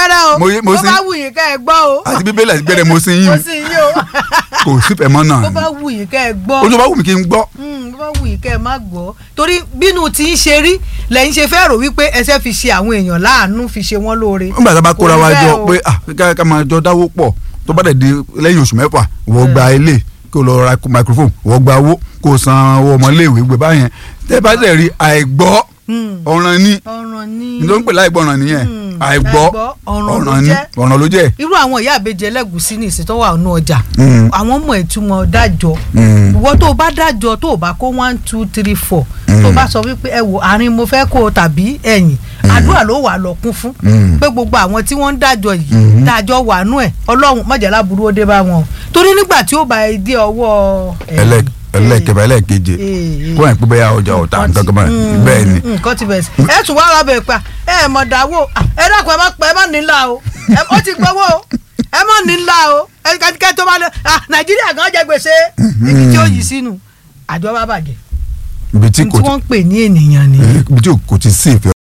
gbẹ́rẹ́ o Mo yé- mo bó sí- bá wù yín kẹ́ ẹ gbọ́ o àti bíbélì àti gbẹrẹ mo sì ń mo yín sì yín o kò sífẹ̀ẹ́ mọ́ náà bó bá wù yín kẹ́ ẹ gbọ́ ojú bá wù mí kí n gbọ́ Mm, bó bá wù yín kẹ́ ẹ má gbọ́ torí bínú tí ń ṣe rí lẹ́yìn ṣe fẹ́ rò wípé ẹsẹ̀ fi ṣe àwọn èèyàn láàánú fi ṣe wọ́n lóore nígbà tá a bá kóra Kò rí wa bẹ́ẹ̀ jọ o. pé ah ká ká máa jọ dáwó pọ̀ tó bá dẹ̀ di lẹ́yìn oṣù mẹ́fà wọ́n gba ilé kó lọ ra microphone wọ́n gba owó kó san owó ọmọléèwé gbé báyẹn tẹ́ bá dẹ̀ rí àìgbọ́ Mm. ọ̀ràn ni ọ̀ràn ní nítorí pé láìgbọ́ ọ̀ràn nìyẹn Mm, àìgbọ́ àìgbọ́, ọ̀ràn ló ọ̀ràn ni jẹ́. ọ̀ràn ló jẹ́ irú àwọn ìyá àbejì ẹlẹ́gùsí ní ìsìn tó wà nínú ọjà Mm. àwọn ọmọ ìtumọ̀ dájọ́ Mm. ìwọ tó o bá dájọ́ tó o bá kó one two three four tó o bá sọ wípé ẹ wò àárín mo fẹ́ kó o tàbí ẹ̀yìn àdúrà ló wà lọ kún fún Mm. pé gbogbo àwọn tí wọ́n ń dájọ́ yìí Mhm. dájọ́ wà nú ẹ̀ ọlọ́run mọ̀jẹ̀lá burú ó dé bá wọn torí nígbà tí ó bá ẹ dé ọwọ́ ẹ̀yìn, ẹlẹ́- ẹlẹ́kẹfà ẹlẹ́keje Eh, eh. kó ẹ̀ pé bẹ́ẹ̀ ọjà ọ̀tá nǹkan kan báyìí bẹ́ẹ̀ ni nǹkan ti bẹ̀rẹ̀ sí ẹ tún wá ara bẹ̀ pa ẹ mọ̀ dáwọ́ ẹ dákun ẹ má pẹ́ ẹ má nílá o ẹ ó ti gbowó o ẹ má nílá o ẹ kẹ́kẹ́ tó bá lọ ah nàìjíríà gan jẹ gbèsè ibi tí ó yìí sínú àjọ bá bàjẹ́ ibi tí tí kò ti wọ́n ń pè ní ènìyàn nìyẹn ibi tí kò ti sí ìfẹ́